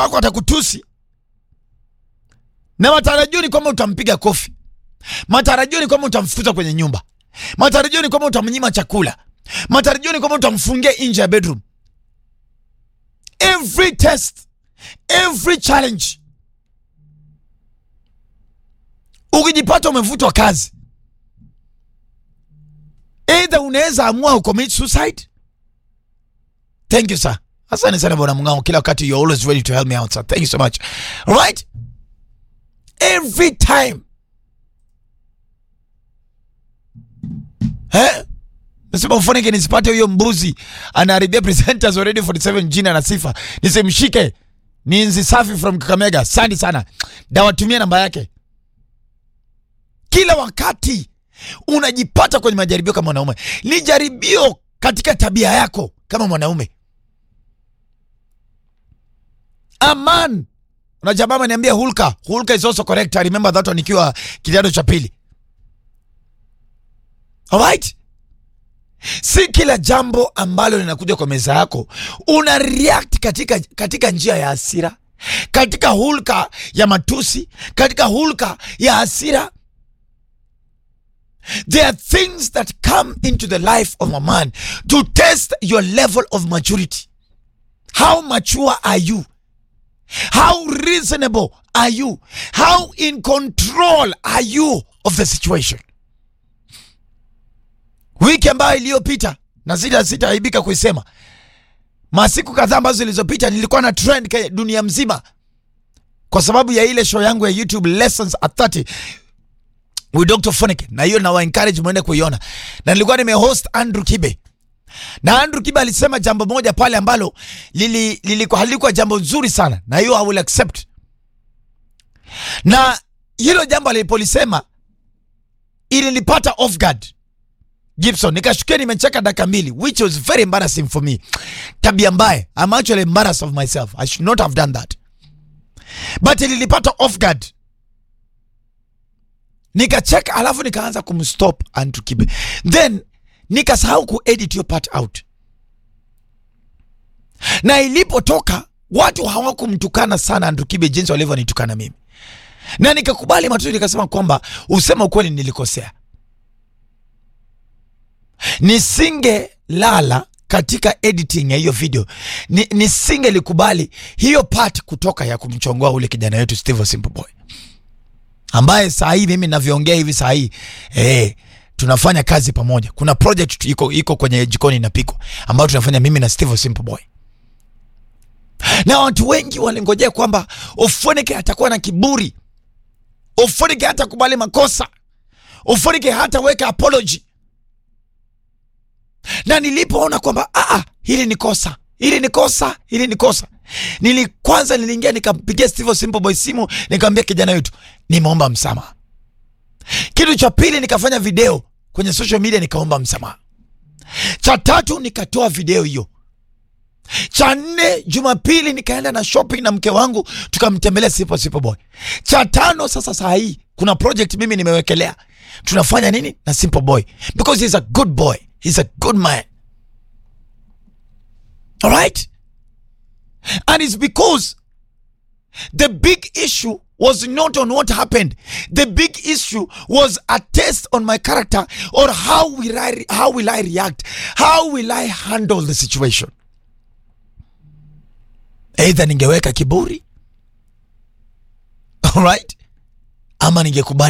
wako atakutusi na matarajio ni kwamba utampiga kofi, matarajio ni kwamba utamfukuza kwenye nyumba, matarajio ni kwamba utamnyima chakula, matarajio ni kwamba utamfungia nje ya bedroom. Every test, every challenge, ukijipata umevutwa kazi, either unaweza amua ucommit suicide. Thank you sir, asante sana bwana Mng'ao, kila wakati you're always ready to help me out sir. Thank you so much. All right, every time eh? Nasema ufonike nisipate huyo mbuzi anaharibia presenters already 47 jina na sifa, nisimshike. Ni nzi safi from Kakamega. Asante sana, dawatumia namba yake. Kila wakati unajipata kwenye majaribio kama mwanaume, ni jaribio katika tabia yako kama mwanaume. Aman na jamaa ameniambia hulka, hulka is also correct. I remember that one nikiwa kidato cha pili. Alright? Si kila jambo ambalo linakuja kwa meza yako una react katika, katika njia ya hasira, katika hulka ya matusi, katika hulka ya hasira. There are things that come into the life of a man to test your level of maturity. How mature are you? How reasonable are you? How in control are you of the situation? Wiki ambayo iliyopita na sita sitaaibika kuisema, masiku kadhaa ambazo zilizopita nilikuwa na trend ke- dunia mzima kwa sababu ya ile show yangu ya YouTube Lessons at 30 with Dr. Fonike, na hiyo nawa encourage mwende kuiona, na nilikuwa nimehost Andrew Kibe na Andrew Kibe alisema jambo moja pale ambalo lili, lilikuwa halikuwa jambo nzuri sana, na hiyo I will accept. Na hilo jambo alipolisema ilinipata off guard Gibson, nikashukia nimecheka dakika mbili, which was very embarrassing for me. Tabia mbaya, I'm actually embarrassed of myself. I should not have done that, but ilinipata off guard nikacheka, alafu nikaanza kumstop Andrew Kibe, then nikasahau kuedit hiyo part out, na ilipotoka watu hawakumtukana sana Andrew Kibe jinsi walivyonitukana mimi, na nikakubali matatizo, nikasema kwamba usema ukweli, nilikosea nisingelala katika editing ya hiyo video ni, nisingelikubali hiyo part kutoka ya kumchongoa ule kijana wetu Steve Simple Boy ambaye saa hii mimi navyoongea hivi saa hii eh, tunafanya kazi pamoja. Kuna project tu- iko, iko kwenye jikoni inapikwa ambayo tunafanya mimi na Steve Simple Boy, na watu wengi walingojea kwamba Ofonike atakuwa na kiburi, Ofonike hatakubali makosa, Ofonike hataweka apology na nilipoona kwamba ah, hili ni kosa, hili ni kosa, hili ni kosa, nili kwanza niliingia nikampigia Steve Simple Boy simu nikamwambia kijana wetu, nimeomba msamaha. Kitu cha pili nikafanya video kwenye social media nikaomba msamaha. Cha tatu nikatoa video hiyo. Cha nne Jumapili nikaenda na shopping na mke wangu tukamtembelea Simple Simple Boy. Cha tano sasa saa hii kuna project mimi nimewekelea tunafanya nini na Simple Boy because he's a good boy, he's a good man. All right? And it's because the big issue was not on what happened. The big issue was a test on my character or how will I how will I react? How will I handle the situation? Either ningeweka kiburi. All right? Ama ningekubali